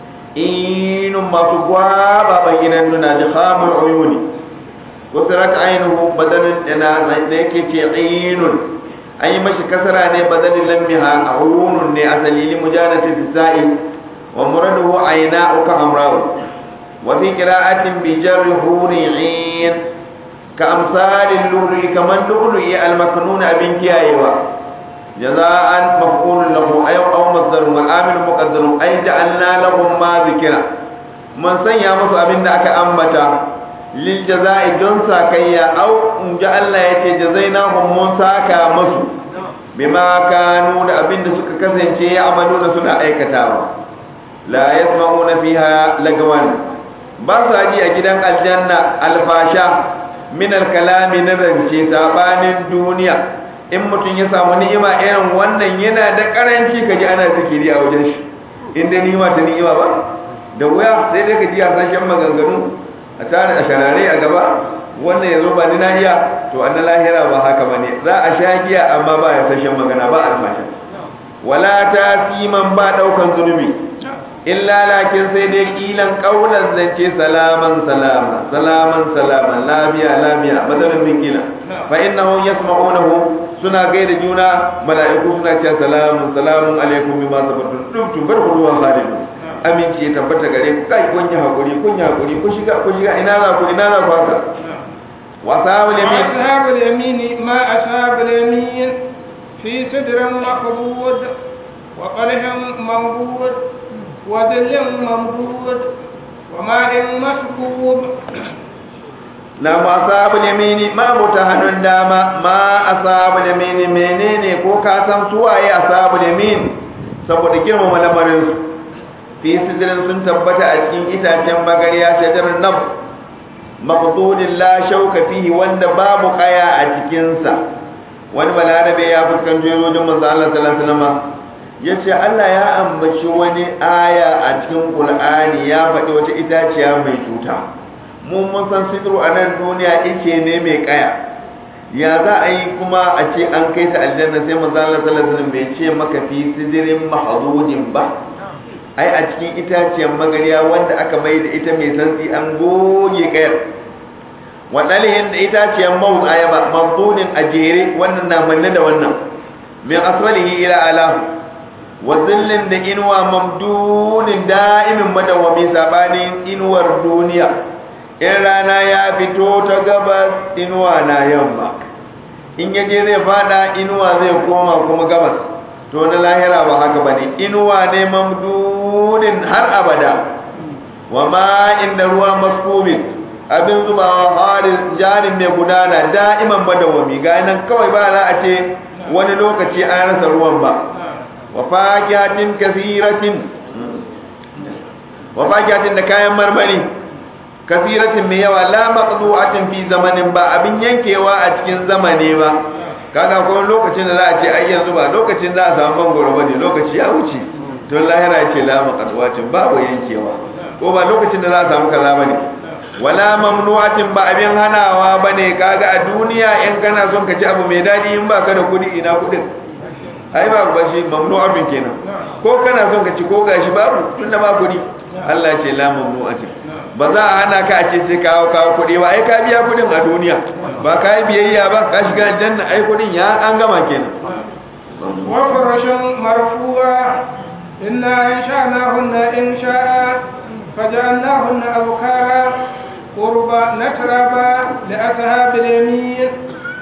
Speaker 1: inun masu gwaba baginan nuna da khamul uyuni wasu raka ainihu badalin da da yake ce inun an yi mashi kasara ne badalin lammiha a uyunun ne asali li mujanati sa'i wa muraduhu ayna'u ka amra'u wa fi qira'atin bi jarri hurin كأمثال اللؤلؤ كمن لؤلؤ المكنون أبن كيايوا جزاء مفعول له أي أو مصدر والعامل مقدر أي جعلنا لهم ما ذكر من سنيا مس أبن دعك أمتا للجزاء جنسا كيا أو جعلنا يتي جزيناهم منسا كامس بما كانوا أبن سك كسن شيء يعملون سنة أي كتاب لا يسمعون فيها لغوا بس أجي أجدان الجنة الفاشا min kalami na zance sabanin duniya in mutum ya samu ni'ima irin wannan yana da karanci kaji ana zikiri a wajen shi inda ni'ima ta ni'ima ba da wuya sai dai ka ji hasashen maganganu a tare a sharare a gaba wannan ya zo ba ni na iya to an na lahira ba haka ba ne za a sha giya amma ba ya sashen magana ba almashin wala ta siman ba daukan zunubi illa lakin sai dai kilan kaulan zance salaman salama salaman salama lafiya lafiya madalin min kila fa innahum yasma'unahu suna gaida juna mala'iku suna cewa salamun salamun alaikum bima sabartum dum bar huwa khalidu aminci ya tabbata gare ku kai kun yi hakuri kun yi hakuri ku shiga ku shiga ina za ku ina za ku haka wa sahabul yamin
Speaker 2: ashabul yamin ma ashabul yamin fi sidrin maqbud wa qalhin mawbud wa dhillin mamdud wa ma'in maskub
Speaker 1: na ma ashabul yamini ma muta hannun dama ma ashabul yamini menene ko ka san suwaye ashabul yamin saboda girmama lamarin su fi sidrin sun tabbata a cikin itacen magariya shajarar nab maqdudin la shauka fihi wanda babu kaya a cikin sa wani balarabe ya fuskanto yojin manzo Allah sallallahu alaihi wasallam yace Allah ya ambaci wani aya a cikin Qur'ani ya faɗi wata itaciya mai cuta mun mun san sidru a nan duniya yake ne mai kaya ya za a yi kuma a ce an kai ta aljanna sai manzo Allah sallallahu alaihi wasallam bai ce maka fi sidrin mahdudin ba ai a cikin itaciyar magariya wanda aka mai da ita mai santsi an goge kayar waɗalihin da itaciyar mawu ayaba mabdunin a jere wannan na manne da wannan min asfalihi ila alahu wa zillin da inuwa mamdunin da'imin madawami sabanin inuwar duniya in rana ya fito ta gabas inuwa na yamma in yaje zai fada inuwa zai koma kuma gabas to na lahira ba haka bane inuwa ne mamdudin har abada wa ma inda ruwa maskubin abin zubawa harin jarin mai gudana da'iman madawami ga nan kawai ba za a ce wani lokaci an rasa ruwan ba wa fakiyatin kasiratin wa fakiyatin da kayan marmari kasiratin mai yawa la maqdu'atin fi zamanin ba abin yankewa a cikin zamane ba kaga ko lokacin da za a ce ai yanzu ba lokacin za a samu mangoro bane lokaci ya wuce don lahira ya ce la maqdu'atin babu yankewa ko ba lokacin da za a samu kaza bane wala mamnu'atin ba abin hanawa bane kaga a duniya in kana son ka ci abu mai dadi in baka da kudi ina kudin ai ba ba shi mamnu'atin kenan ko kana son ka ci ko gashi babu tunda ba kudi Allah ce la mamnu'atin ba za a hana ka a ce sai kawo kawo kudi ba ai ka biya kudin a duniya ba ka yi biyayya ba ka shiga aljanna ai kudin ya an gama kenan
Speaker 2: wa farashin marfu'a inna insha'nahunna insha'a فجعلناهن أبكارا قربا نتربا لأصحاب اليمين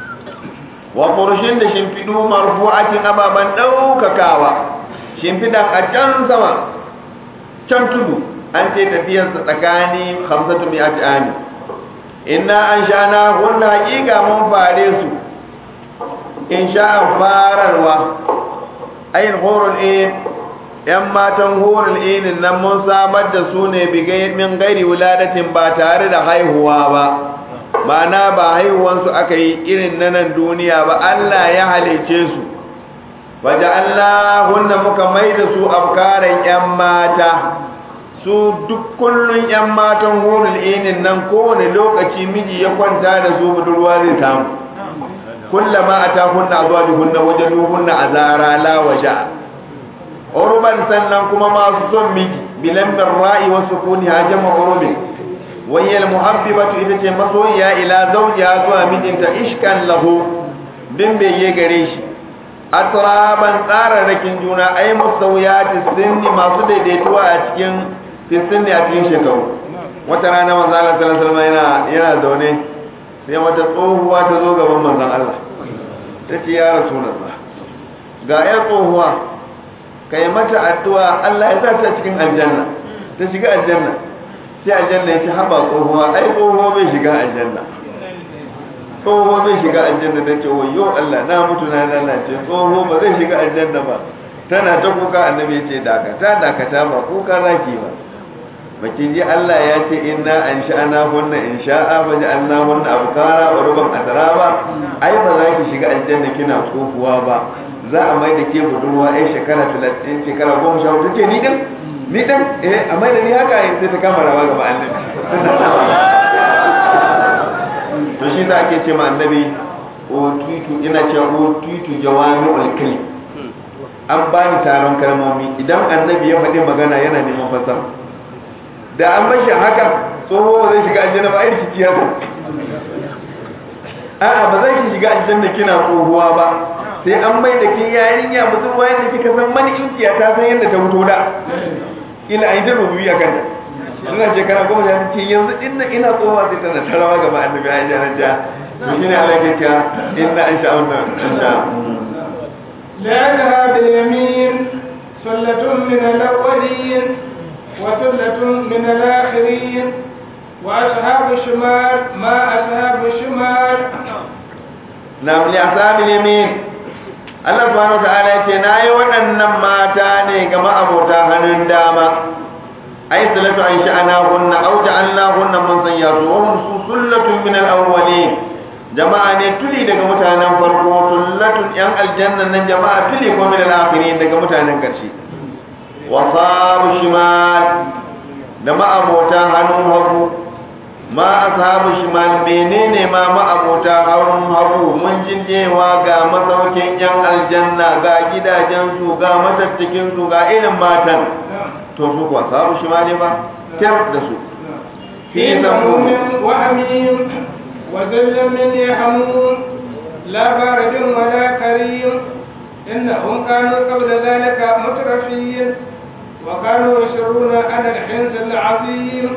Speaker 1: وفرشين da shimfidu marfu'atin ababan daukakawa shimfidan a can sama can tudu an ce tafiyar sa tsakani 500 mi'ati ani inna an shana hunna haqiqa mun fare su in sha'a fararwa ayin hurul in ‘yan matan horar inin nan mun samar da su ne min gairi wuladatin ba tare da haihuwa ba ma'ana ba haihuwansu aka yi irin na nan duniya ba Allah ya halice su waje Allah hunna muka mai da su afkaran ‘yan mata su duk kullun ‘yan matan horar inin nan kowane lokaci miji ya kwanta da su budurwa zai samu kullama a ta hunna zuwa hunna wajen hunna a zara la waje urban sannan kuma masu son miji bilan ra'i wa sukuni hajama urubin wayyal muhabbibatu ita ce masoyiya ila zawjiha zuwa mijinta ishkan lahu din beye gare shi atraban tsararrakin juna ai musawiyati sinni masu daidaituwa a cikin sinni a cikin shekaru wata rana manzo Allah sallallahu alaihi wasallam yana yana zaune sai wata tsohuwa ta zo gaban manzon Allah tace ya rasulullah ga ya tsohuwa ka yi mata addu'a Allah ya sa ta cikin aljanna ta shiga aljanna sai aljanna ya ci haba tsohuwa ai tsohuwa bai shiga aljanna tsohuwa bai shiga aljanna ta ce wayo Allah na mutu na lalace tsohuwa ba zai shiga aljanna ba tana ta kuka annabi ya ce dakata dakata ba kuka raki ba baki ji Allah ya ce inna an sha'ana hunna in sha'a fa ja'alna hunna abkara wa ruban atraba ai ba za ki shiga aljanna kina tsohuwa ba za a mai da ke budurwa ai shekara talatin shekara goma sha hudu ce ni din ni dan eh amma da ni haka yin sai ta kama rawa gaba annabi to shi da ake ce ma annabi o tutu ina cewa o tutu jawami'ul kalim an bani taron kalmomi idan annabi ya faɗi magana yana neman fasara da an bashi haka tsoho zai shiga aljanna ba aiki ciya a'a ba zai shiga aljanna kina tsohuwa ba sai an mai da ke yarinya budurwa yadda kika san mani inkiya ta san yadda ta fito da ila an yi ta rubuyi a kanta suna shekara goma sha ce yanzu inna ina tsohuwa sai tana tarawa gaba annabi a janar ja to shine Allah ke cewa inna an sha wannan an sha
Speaker 2: لأنها باليمين سلة من الأولين وثلة من الآخرين وأصحاب الشمال ما أصحاب الشمال
Speaker 1: na li asabil yamin Allah subhanahu wa ta'ala yace nayi waɗannan mata ne ga ma'abota hannun dama ay salatu an sha'ana hunna aw ja'alna hunna man sayyatu wa hum sullatun min al-awwalin jama'a ne tuli daga mutanen farko sullatun yan aljanna nan jama'a tuli ko min al-akhirin daga mutanen karshe wa sabu shimal da ma'abota hannun hagu ma ashabu shimal menene ma ma'abota hannun hagu mun jinjewa ga masaukin yan aljanna ga gidajen su ga matattakin su ga irin matan to su kuwa sabu shimali ba kyar da su
Speaker 2: في سموم وحميم وذل من يحموم لا بارد ولا كريم إنهم كانوا قبل ذلك مترفين وكانوا يسرون على الحنس العظيم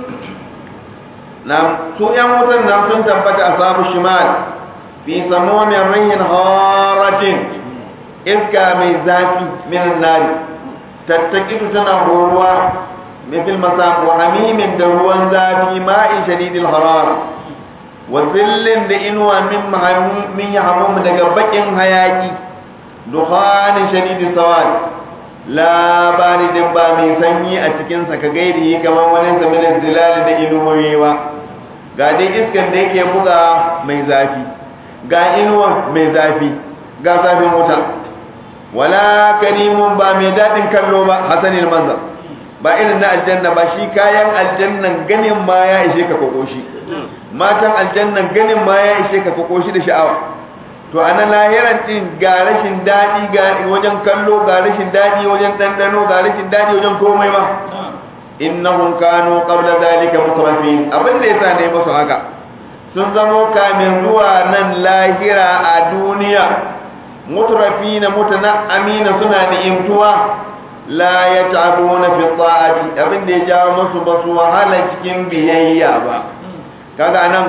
Speaker 1: na su yan wutan nan sun tabbata a sabu shimal fi samomin rihin haratin iska mai zafi min nari tattakitu tana horuwa mithil masam wa hamimin da ruwan zafi ma'in shadidil harar wa zillin da inuwa min min yahmum daga bakin hayaki dukhanin shadidis sawad labarin ba mai sanyi a cikinsa ka gairi kamar wani zamanin zilali da inuwoyi ba ga dai iskan da yake buga mai zafi ga inuwa mai zafi ga zafin wuta wala karimun ba mai daɗin kallo ba hasanin manzar ba irin na aljanna ba shi kayan aljannan ganin ma ya ishe ka kokoshi matan aljannan ganin ma ya ishe ka kokoshi da sha'awa to a na lahiran din ga rashin daɗi ga wajen kallo ga rashin daɗi wajen ɗanɗano ga rashin daɗi wajen komai ba innahum kanu qabla zalika mutrafin abin da yasa ne musu haka sun zamo kamin zuwa nan lahira a duniya mutrafina mutana'amina suna ni'imtuwa la yat'abuna fi ta'ati abin da ya jawo musu ba su wahala cikin biyayya ba kaga nan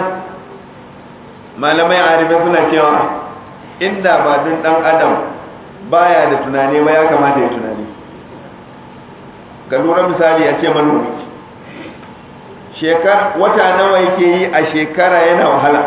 Speaker 1: malamai arifai suna cewa inda ba dun dan adam baya da tunani ba ya kamata ya tunani ga lura misali a ce manomi shekar wata nawa yake yi a shekara yana wahala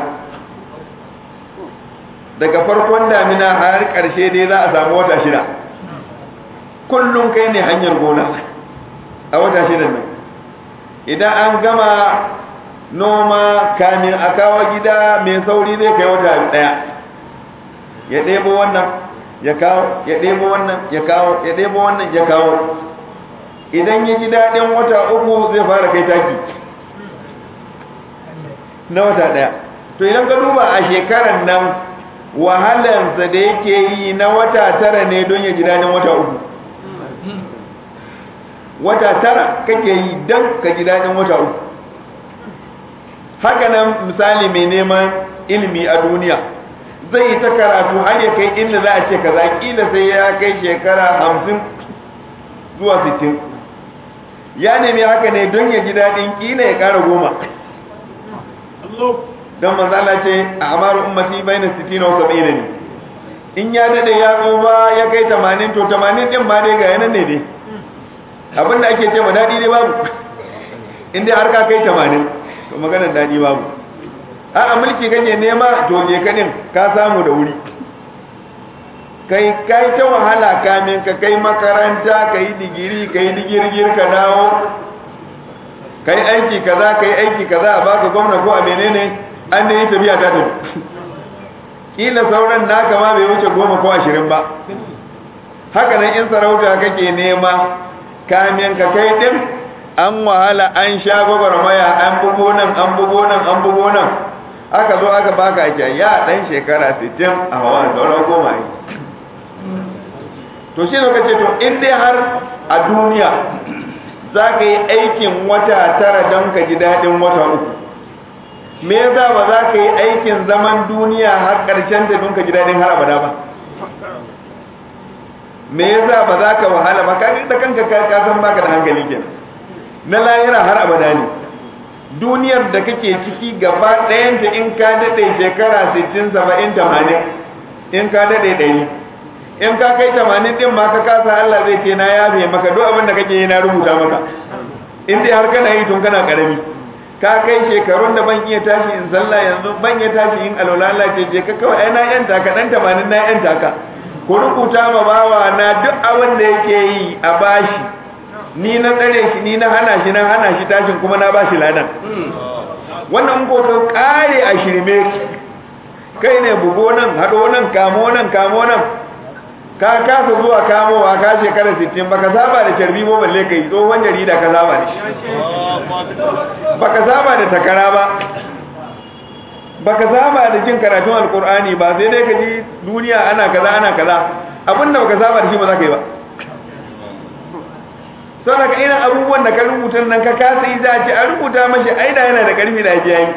Speaker 1: daga farkon damina har karshe dai za a samu wata shida kullum kai ne hanyar gona a wata shidan nan idan an gama noma kamin a kawo gida mai sauri zai kai wata daya ya ɗebo wannan ya kawo ya ɗebo wannan ya kawo ya ɗebo wannan ya kawo idan ya ji daɗin wata uku zai fara kai taki na wata ɗaya to idan ka duba a shekarar nan wahalansa da yake yi na wata tara ne don ya ji daɗin wata uku wata tara kake yi don ka ji daɗin wata uku haka nan misali mai neman ilimi a duniya zai yi ta karatu har ya kai inda za a ce kaza kila sai ya kai shekara hamsin zuwa sittin ya nemi haka ne don ya ji daɗin kila ya ƙara goma don manzala ce a amaru ummati bai na sittin na wasu ne in ya daɗe ya tsufa ya kai tamanin to tamanin ɗin ma dai ga yanan ne dai abinda ake ce ma daɗi dai babu in dai har ka kai tamanin to maganar daɗi babu a mulki kake nema to je kadin ka samu da wuri kai kai ta wahala kamin ka kai makaranta kai digiri kai digirgir ka dawo kai aiki kaza kai aiki kaza a baka gwamna ko a menene an ne tafiya ta tafi kila sauran naka ma bai wuce goma ko ashirin ba haka nan in sarauta kake nema kamin ka kai din an wahala an sha gwagwarmaya an bugo nan an bugo nan an bugo nan aka zo aka baka ake ya dan shekara 60 a hawa sauran goma yi to shi ne kace to in dai har a duniya za ka yi aikin wata tara don ka ji daɗin wata uku me yasa ba za ka yi aikin zaman duniya har ƙarshen ta don ka ji daɗin har abada ba me yasa ba za ka wahala ba ka da kanka ka san baka da hankali kenan na lahira har abada ne duniyar da kake ciki gaba ɗayanta in ka daɗe shekara 60 70 80 in ka daɗe ɗari in ka kai 80 ɗin ma ka kasa Allah zai ce na yafe maka duk abin da kake yi na rubuta maka in dai har kana yi tun kana ƙarami ka kai shekarun da ban iya tashi in sallah yanzu ban iya tashi in alwala Allah ce je ka kawai ai na yanta ka dan 80 na yanta ka ku rubuta ma bawa na duk abin da yake yi a bashi ni na tsare shi ni na hana shi na hana shi tashin kuma na bashi ladan wannan ko ka kare a shirme kai ne bugo nan hado nan kamo nan kamo nan ka kasa zuwa kamowa ka shekara 60 baka saba da carbi ba balle kai tsohon jarida ka saba da shi baka saba da takara ba baka saba da jin karatun alkur'ani ba sai dai ka ji duniya ana kaza ana kaza abinda baka saba da shi ba za ka yi ba sau daga irin abubuwan da ka rubuta nan ka kasa yi za a ce a rubuta mashi aida yana da karfi da ya yi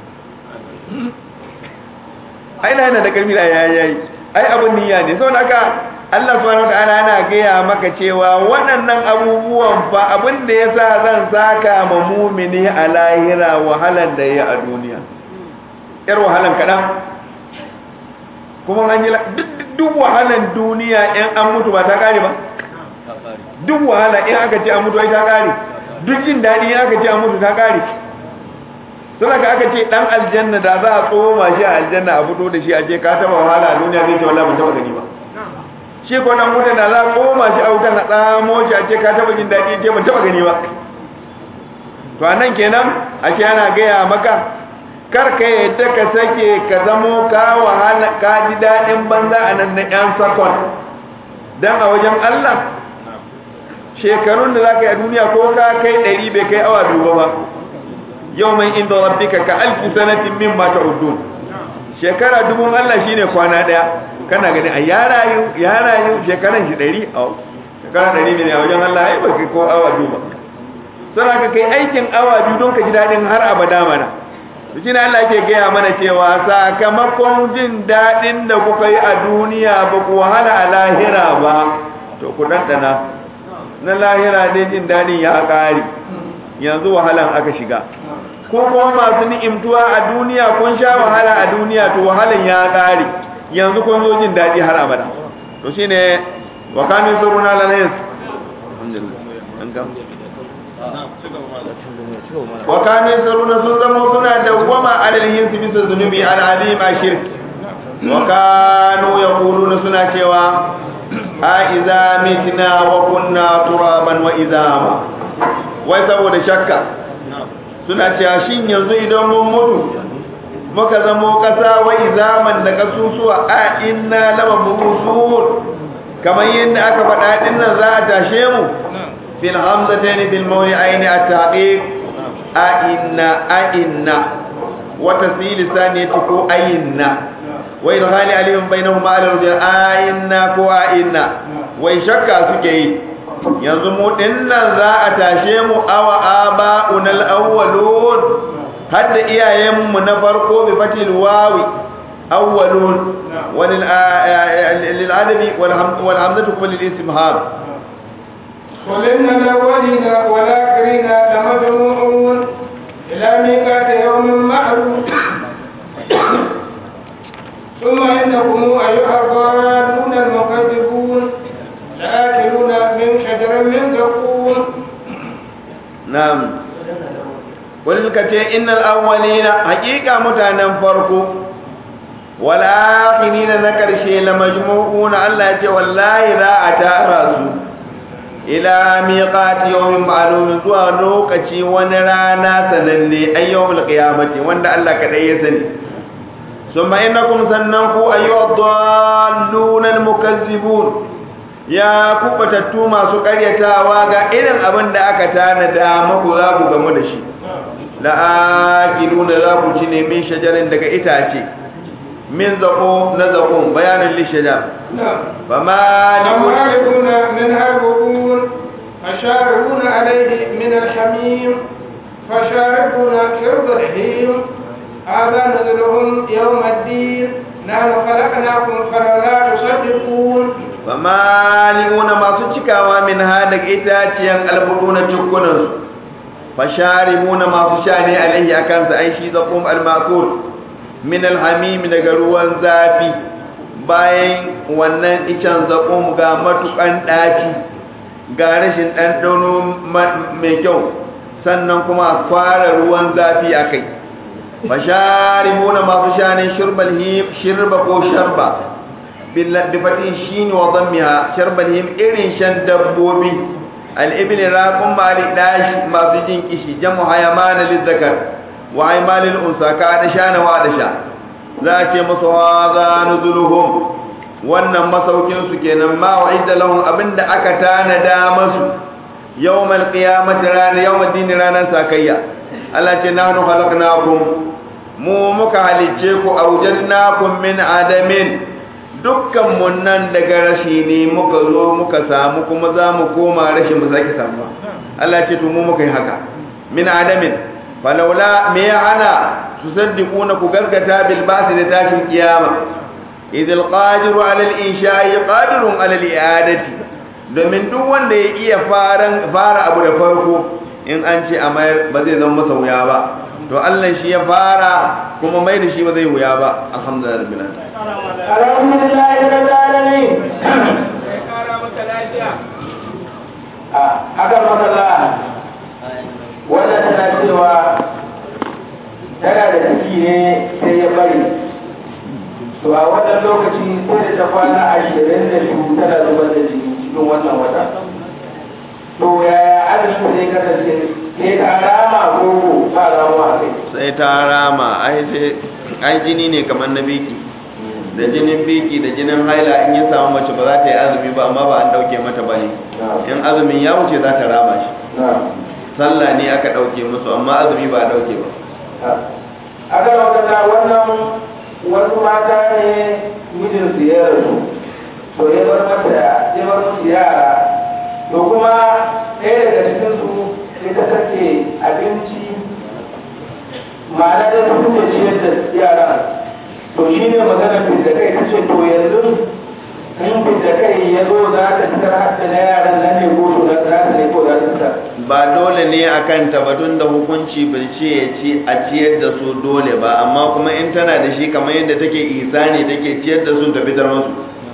Speaker 1: aida yana da karfi da ya yi ai abin niyya ne sau haka Allah subhanahu wataala yana gaya maka cewa waɗannan abubuwan fa abin da ya sa zan saka ma mumini a lahira wahalan da ya a duniya yar wahalan kaɗan kuma an yi duk wahalan duniya in an mutu ba ta ƙare ba duk wahala in aka ce an mutu ai ta ƙare duk jin daɗi in aka ce an mutu ta ƙare suna ka aka ce ɗan aljanna da za a tsoma shi a aljanna a fito da shi a ce ka taɓa wahala a duniya zai ce wallah ban taɓa gani ba shi ko nan mutan da za a tsoma shi a wutan a tsamo shi a ce ka taɓa jin daɗi ce ban taɓa gani ba to a nan kenan a ce ana gaya maka kar ka yadda ka sake ka zamo ka wahala ka ji daɗin banza a nan na ƴan sakon dan a wajen Allah shekarun da za ka yi a duniya ko ka kai ɗari bai kai awa duba ba yau mai inda rabbika ka alfi sanatin min ma ta'udun shekara dubun Allah shine kwana daya kana gani a ya rayu ya rayu shekaran shi 100 a shekara 100 ne a wajen Allah ai baka ko awa duba sai ka kai aikin awa biyu don ka ji dadin har abada mana to shine Allah yake gaya mana cewa sakamakon jin dadin da kuka yi a duniya ba ku wahala a lahira ba to ku dandana na lahira dai jin dadin ya kare yanzu wahalan aka shiga ko kuma masu ni'imtuwa a duniya kun sha wahala a duniya to wahalan ya kare yanzu kun zo jin daɗi har abada to shine wa kanu suruna lana yas wa kanu suruna sun zama suna dawwama alal yinsi bisa zunubi al azim ashirk wa kanu yaquluna suna cewa a idza mitna wa kunna turaban wa idama wai saboda shakka suna cewa shin yanzu idan mun mutu muka zamo kasa wai zaman da kasusuwa a inna lama burusun kamar yadda aka faɗa din nan za a tashe mu bil hamzatayn bil mawli ayni at-taqiq a inna a inna wa tasili saniyati ko ayinna wa idkhali alayhim bainahuma al-rujul a inna ko a inna wai shakka suke yi yanzu mu dinnan za a tashe mu awa aba'unal awwalun hadda iyayenmu na farko bi fatil wawi awwalun walil lil adabi wal hamzatu kullu lil istimham
Speaker 2: قل إن الأولين والآخرين لمجموعون إلى ميقات يوم معلوم ثم إنكم أيها الضالون المكذبون لآكلون من شجر من زقوم
Speaker 1: نعم wani suka ce innal awwalina haƙiƙa mutanen farko wal akhirina na karshe la majmu'una Allah ya ce wallahi za a tara su ila miqati yawmin ma'lum zuwa lokaci wani rana sananne ayyawul qiyamati wanda Allah kadai ya sani summa innakum sannan ku ayyuhad dallun al mukazzibun ya kubatattu masu karyatawa ga irin abin da aka tanada maku za ku gamu da shi la'akiluna za ku ci ne min shajarin daga itace min zaƙo na zaƙon bayanin lishajar ba ma
Speaker 2: فمالئون منها البطون فشاربون عليه من الحميم فشاربون شرب الحين هذا نزلهم يوم الدين نحن خلقناكم فلولا تصدقون
Speaker 1: ba mali'una masu cikawa min ha daga itaciyan albudu na cikunansu fasharimuna masu sha ne alaihi a kansa ai shi zaƙon almakul min alhamimi daga ruwan zafi bayan wannan icen zaƙon ga matuƙan ɗaci ga rashin ɗanɗano mai kyau sannan kuma a fara ruwan zafi a kai fasharimuna masu sha ne shirba ko sharba bifatin shi ne wa zammiha sharbal him irin shan dabbobi al'ibili raƙun mali ɗashi masu jin kishi jamu hayamana lizzakar wa haimalin unsa ka da sha na wa da sha za a ce musu haza nuzuluhum wannan masaukinsu kenan ma wa idda lahum abinda aka tanada masu yawmal qiyamati ranar yawmal dini ranar sakayya Allah ce nahnu khalaqnakum mu muka halicce ku awjadnakum min adamin dukkan mun nan daga rashi ne muka zo muka samu kuma za mu koma rashi mu sake samu Allah ce to mu muka yi haka min adamin falaula me ya ana tusaddiquna ku gargata bil ba'th da tashin kiyama idil qadiru ala al insha'i qadirun ala al i'adati domin duk wanda ya iya faran fara abu da farko in an ce a mayar ba zai zama masa wuya ba to Allah shi ya fara kuma mai da shi ba zai wuya ba alhamdulillah rabbil alamin
Speaker 3: alhamdulillah rabbil alamin a haka makalla wannan tana cewa tana da ciki ne sai ya bari to a wannan lokaci sai da ta kwana ashirin da biyu tana zubar da jini cikin wannan wata to yaya azumi zai kasance sai ta rama ko ta rama a kai
Speaker 1: sai ta rama ai sai ai jini ne kamar na biki da jinin biki da jinin haila in ya samu mace ba za ta yi azumi ba amma ba an dauke mata ba ne in azumin ya wuce za ta rama shi sallah ne aka dauke musu amma azumi ba a dauke ba
Speaker 3: a kan wakata wannan wasu mata ne mijinsu ya rasu to ya bar mata ya bar musu yara to kuma ɗaya daga cikinsu sai ta sake abinci ma'ana da ta kuke ciyar da yara to shi ne magana fidda kai ta ce to yanzu in fidda kai ya zo za ta fitar hatta na yaran nan ne ko to za ta ne ko za ta fitar
Speaker 1: ba dole ne a kan tabbatun da hukunci bai ce ya ci a ciyar da su dole ba amma kuma in tana da shi kamar yadda take isani take ciyar da su ta fitar musu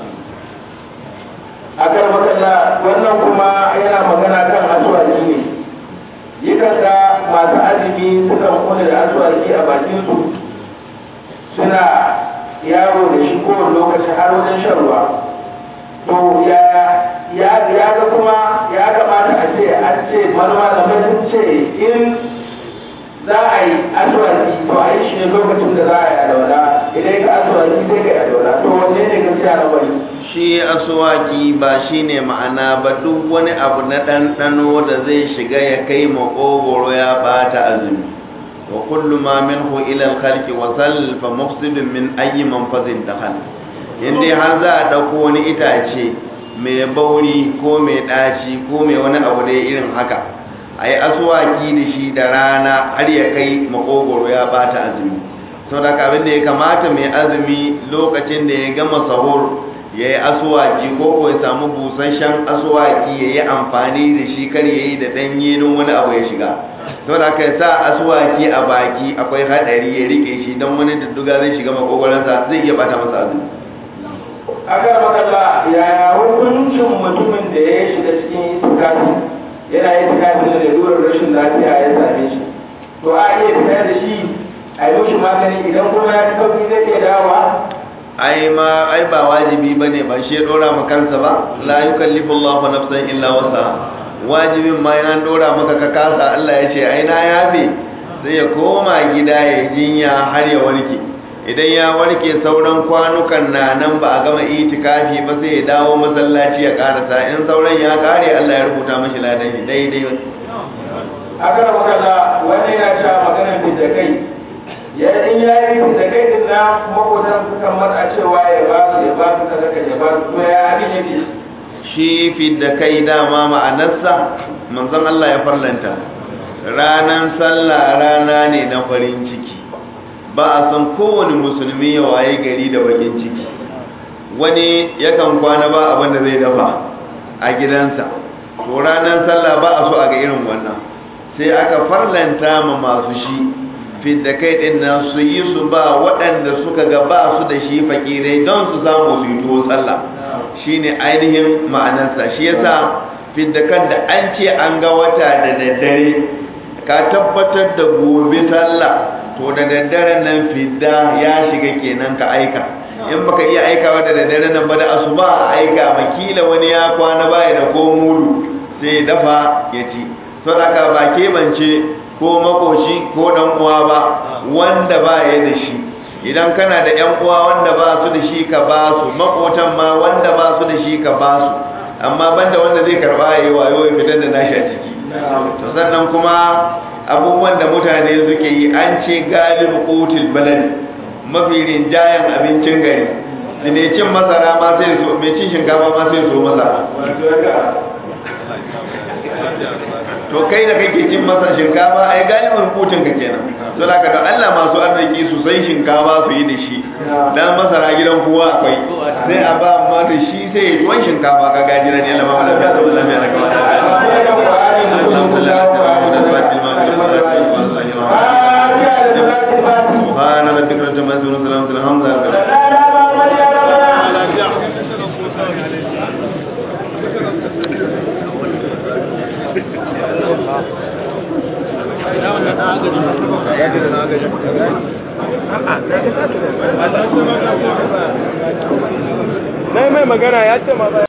Speaker 3: a kan makalla wannan kuma yana magana kan asuwaki ne yakan ga masu azumi sukan kula da asuwaki a bakinsu suna yaro da shi kowane lokaci har wajen shan ruwa to ya ya ya ga kuma ya kamata a ce an ce manoma da sun ce in za a yi asuwaki to a yi shi ne lokacin da za a yi alwala idan ka asuwaki sai ka yi alwala to wanne ne gaskiya na bari
Speaker 1: shi asuwaki ba shi ne ma'ana ba duk wani abu na ɗanɗano da zai shiga ya kai maƙogoro ya ɓata azumi wa kullu ma minhu ila al-khalqi wa sal fa mufsidun min ayyi manfazin dakhal inda har za a dauko wani itace mai bauri ko mai daci ko mai wani abu da irin haka ayi aswaki da shi da rana har ya kai makogoro ya bata azumi saboda abin da ya kamata mai azumi lokacin da ya gama sahur ya yi asuwaki ko ko ya samu busasshen asuwaki ya yi amfani da shi kar ya yi da ɗanye don wani abu ya shiga to da ka sa asuwaki a baki akwai haɗari ya rike shi don wani dudduga zai shiga makogwaransa zai iya bata masa azumi
Speaker 3: aka makalla yaya hukuncin mutumin da ya shiga cikin itikafi yana yin itikafi da lalurar rashin lafiya ya same shi to a iya fitar da shi a yi mishi magani idan kuma ya fi sauki zai iya dawowa
Speaker 1: ai ma ai ba wajibi bane ba shi ya dora ma kansa ba la yukallifu Allahu nafsan illa wasa wajibin ma yana dora maka ka kasa Allah ya ce ai na yafe sai ya koma gida ya jinya har ya warke idan ya warke sauran kwanukan na nan ba a gama itikafi ba sai ya dawo masallaci ya karasa in sauran ya kare Allah ya rubuta mashi ladan shi daidai
Speaker 3: aka da makalla wani yana cewa maganar fita kai ya in ya yi fita kai din na makotan sukan matsa cewa ya ba su ya ba su sadaka ya ba su to ya abin yake
Speaker 1: shi fidda kai dama ma'anarsa manzon Allah ya farlanta ranan sallah rana ne na farin ciki ba a san kowane musulmi ya waye gari da bakin ciki wani yakan kwana ba abin da zai dafa a gidansa to ranar sallah ba a so a ga irin wannan sai aka farlanta ma masu shi fidda kai din nan su yi su ba waɗanda suka ga ba su da shi fakirai don su samu su yi tuwo sallah shine ainihin ma'anarsa shi yasa fidda kan da an ce an ga wata da daddare ka tabbatar da gobe sallah to da daddaren nan fidda ya shiga kenan ka aika in baka iya aikawa da daddare nan ba da asuba a aika makila wani ya kwana baya da ko mulu sai ya dafa ya ci saboda ba kebance ko makoci ko dan uwa ba wanda ba ya da shi idan kana da yan uwa wanda ba su da shi ka ba su makotan ma wanda ba su da shi ka ba su amma banda wanda zai karba yayi wayo ya fitar da nashi a ciki to sannan kuma abubuwan da mutane suke yi an ce galibu qutil balad mafi rinjayen abincin gari da mai cin masara ma sai so mai cin shinkafa ma sai so masara to kai da kake cin masa shinkafa ai galibin kucin ka kenan don haka da Allah masu arziki su san shinkafa su yi da shi dan masara gidan kowa akwai sai a ba amma da shi sai ya tuwon shinkafa ka gaji na ne lama ala biya sallallahu alaihi wa سبحان ربك رب العزة عما يصفون وسلام على المرسلين
Speaker 4: na mai magana ya ce ma